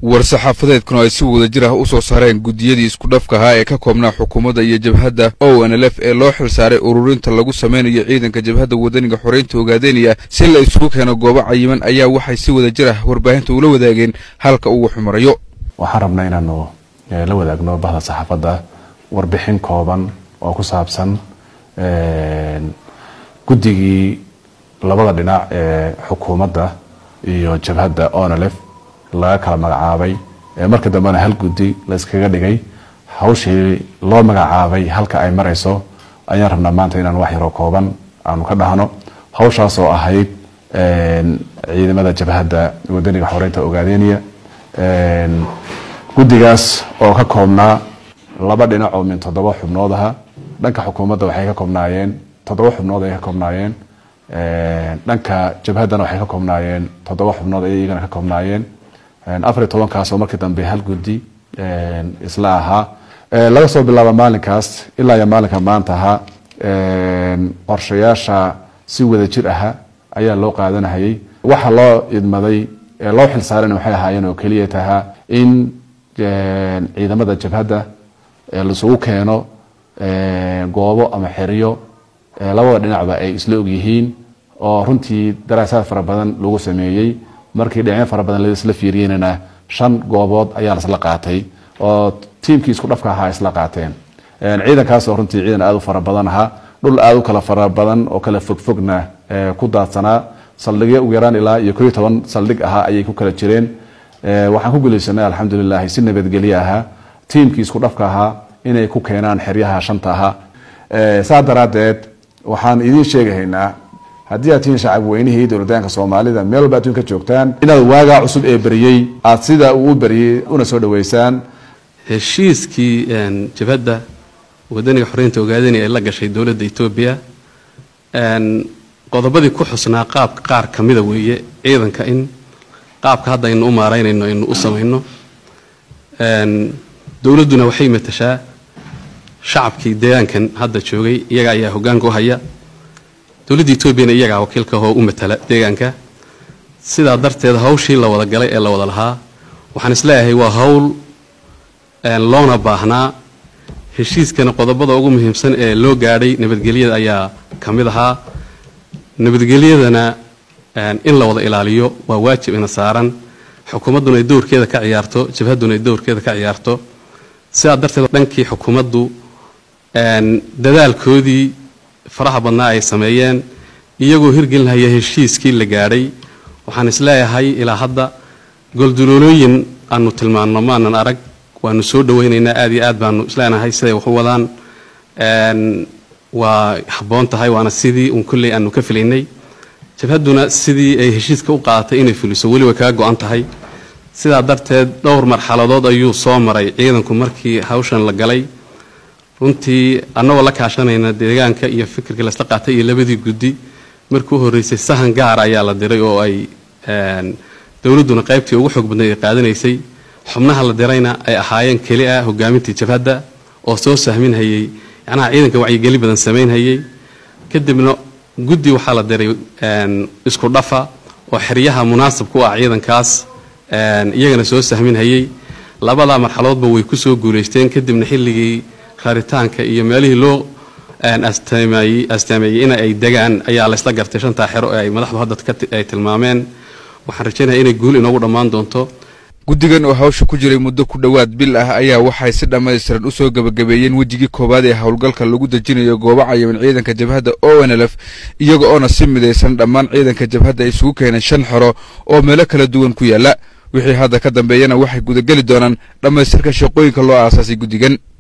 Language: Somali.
war-saxaafadeedkuna ay si wadajir ah u soo saareen guddiyadii iskudhafka ahaa ee ka koobnaa xukuumadda iyo jabhadda o n l f ee loo xilsaaray ururinta lagu sameynayo ciidanka jabhadda wadaniga xoreynta ogaadeenaya si la isugu keeno goobo cayiman ayaa waxay si wadajir ah warbaahinta ula wadaageen halka uu xumarayo waxaan rabnaa inaanu la wadaagno bahda saxaafadda warbixin kooban oo ku saabsan guddigii labada dhinac ee xukuumadda iyo jabhadda onlf laga kala magacaabay marka dambena hal guddi la iskaga dhigay hawshii loo magacaabay halka ay marayso ayaan rabnaa maanta inaan wax yaroo kooban aanu ka dhahno hawshaas oo ahayd ciidamada jabhadda wadaniga xoreynta ogaadeniya guddigaas oo ka koobnaa laba dhinac oo min toddoba xubnood aha dhanka xukuumadda waxay ka koobnaayeen toddoba xubnood ayay ka koobnaayeen dhanka jabhaddana waxay ka koobnaayeen toddoba xubnood ayay iyagana ka koobnaayeen afar iyo tobankaas oo markii dambe hal guddi isla ahaa laga soo bilaabo maalinkaas ilaa iyo maalinka maanta ahaa qorshayaasha si wada jir aha ayaa loo qaadanahayay waxa loo idmaday loo xilsaarana waxay ahaayeen oo keliya tahaa in ciidamada jabhadda laisugu keeno goobo ama xeriyo labada dhinacba ay isla ogyihiin oo runtii daraasaad fara badan lagu sameeyey markii dhinacyo fara badan laisla fiiriyeynana shan goobood ayaa lasla qaatay oo tiimkii isku dhafka ahaa isla qaateen ciidankaas oo runtii ciidan aada u fara badan ahaa dhul aada u kala fara badan oo kala fogfogna ku daadsanaa saldhigyo ugu yaraan ilaa iyo ko iyo toban saldhig ahaa ayay ku kala jireen waxaan ku guuleysanay alxamdulilahi si nabadgelye ahaa tiimkii isku dhafka ahaa inay ku keenaan xeryaha shanta ahaa saa daraadeed waxaan idiin sheegahaynaa haddii aad tihiin shacab weynihii dowladaanka soomaalida meel walba adduunka joogtaan inaad waagaa cusub ee beriyey aad sida uu u beriyey una soo dhaweysaan heshiiskii jabhadda wadaniga xoreynta ogaadani ay la gashay dowladda etoobiya qodobadii ku xusnaa qaabka qaar ka mida weeye ciidanka in qaabka hadda aynu u maaraynayno aynu u samayno dowladduna waxay matashaa shacabkii deegaankan hadda joogay iyaga ayaa hoggaanka u haya dowladda etoobiyana iyagaa wakiilka oo u matala deegaanka sidaa darteed hawshii la wada galay ee la wada lahaa waxaan isleeyahay waa hawl loona baahnaa heshiiskana qodobada ugu muhiimsan ee loo gaadhay nabadgelyada ayaa ka mid ahaa nabadgelyadana in la wada ilaaliyo waa waajib ina saaran xukuumadduna ay dowrkeeda ka ciyaarto jabhadduna ay dowrkeeda ka ciyaarto sidaa darteed dhankii xukuumaddu dadaalkoodii faraha badnaa ay sameeyeen iyagoo hirgelinhaya heshiiskii la gaadhay waxaan isleeyahay ilaa hadda golduloolooyin aanu tilmaanno maanan arag waanu soo dhawaynaynaa aad iyo aad baanu isleenahay siday wax u wadaan waa habboon tahay waana sidii uun kolley aanu ka filaynay jabhadduna sidii ay heshiiska u qaadatay inay fuliso weli way kaga go-an tahay sidaa darteed dhowr marxaladood ayuu soo maray ciidanku markii hawshan la galay runtii annagoo la kaashanayna deegaanka iyo fikirkii lasla qaatay iyo labadii guddi markii u horreysay sahan gaar ayaa la diray oo ay dowladduna qaybtii ugu xoog badnayd ay qaadanaysay xubnaha la dirayna ay ahaayeen keli ah hogaamintii jabhadda oo soo sahminhayey yacnaha ciidanka wacyigeli badan samaynhayey kadibna guddi waxaa la diray isku dhafa oo xeryaha munaasab ku ah ciidankaas iyagana soo sahminhayey labadaa marxaladoodba way ku soo guulaysteen kadibna xilligii raritaanka iyo meelihii loo astaameeyey in ay degaan ayaa laysla gartay shantaa xero ee ay madaxdu hadda ay tilmaameen waxaan rajaynaya inay guul inoogu dhammaan doonto guddigan oo hawsha ku jiray muddo ku dhowaad bil ah ayaa waxay si dhammaystiran u soo gebagabeeyeen wejigii koowaad ee howlgalka lagu dejinayo goobo cayiman ciidanka jabhadda o n l f iyaga oona si midaysan dhammaan ciidanka jabhadda ay isugu keeneen shan xero oo meelo kala duwan ku yaalla wixii hadda ka dambeeyana waxay gudageli doonaan dhammaystirka shaqooyinka loo aasaasay guddigan